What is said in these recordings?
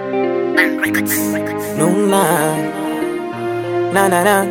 Nuna na na na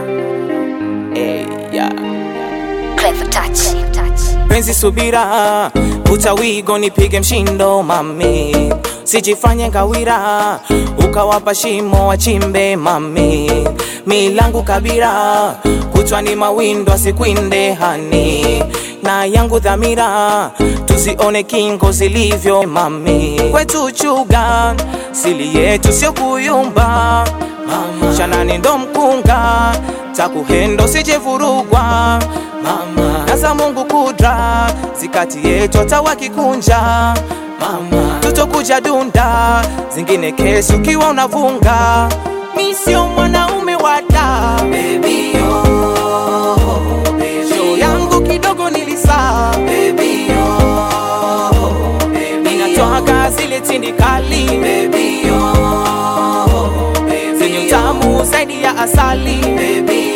hey, yeah. Clever touch. Penzi subira, utawigo nipige mshindo mami, sijifanye ngawira, ukawapa shimo wachimbe mami, milangu kabira, kutwa ni mawindo asikwinde hani, na yangu dhamira, tuzione kingo zilivyo mami, kwetu chuga, sili yetu sio kuyumba mama, shanani ndo mkunga, takuhendo sijevurugwa mama, na za Mungu kudra zikati yetu hata wakikunja mama, tutokuja dunda zingine kesi ukiwa unavunga, mi sio mwanaume wada baby oh, baby. Show yangu kidogo nilisaa baby oh, baby. Ninatoka zile tindikali baby oh, baby. Zenye utamu zaidi ya asali baby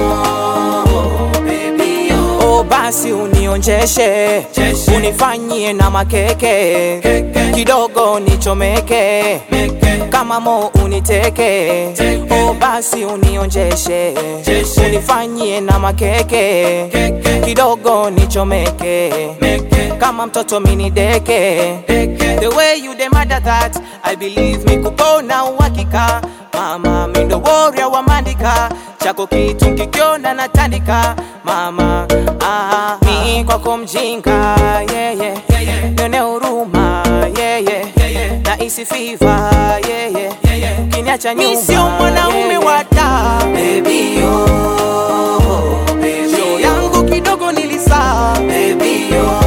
oh, baby oh. Oh, basi unionjeshe unifanyie na makeke kidogo nichomeke kama mo uniteke oh, basi unionjeshe unifanyie na makeke kidogo nichomeke kama mtoto minideke the way you demanda that I believe me kupona uhakika mama mindo warrior wa mandika chako kitu kikiona natandika mama ah, mi kwako mjinga yeah, yeah. nione huruma yeah, yeah. na isi fiva yeah, yeah. kiniacha nyuma mi sio mwanaume yeah, wada baby oh, baby. Show yangu kidogo nilisaa baby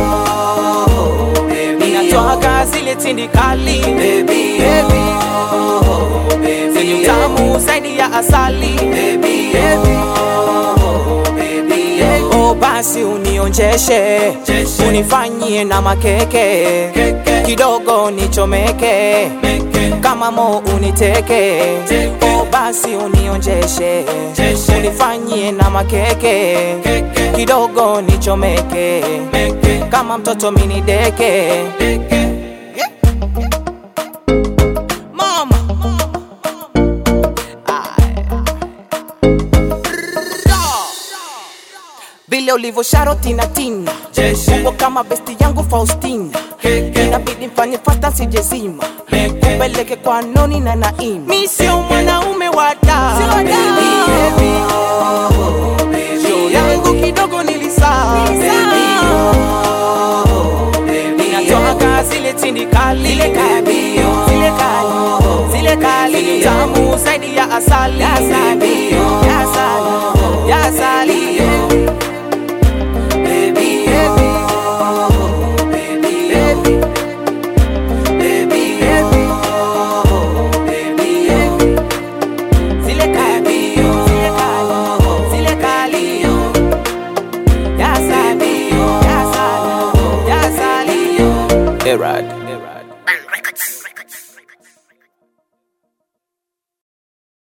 oh, baby. Ninatoka zile tindikali baby, baby. Oh, baby. Zenye utamu zaidi ya asali baby, baby. Oh, baby. Oh, basi unionjeshe unifanyie na makeke kidogo nichomeke kama mo uniteke oh, basi unionjeshe unifanyie na makeke kidogo nichomeke kama mtoto minideke Mama. vile ulivyo sharotina tina uko kama besti yangu Faustina inabidi mfanye fasta sijezima kupeleke kwa noni na naima mi sio mwanaume wada Show yangu kidogo nilisaa ninatoka zile tindikali zile kali zile kali zile kali tamu zaidi ya asali ya asali ya asali ya asali baby oh baby baby baby baby oh baby zile kali zile kali zile kali ya asali ya asali ya asali Erad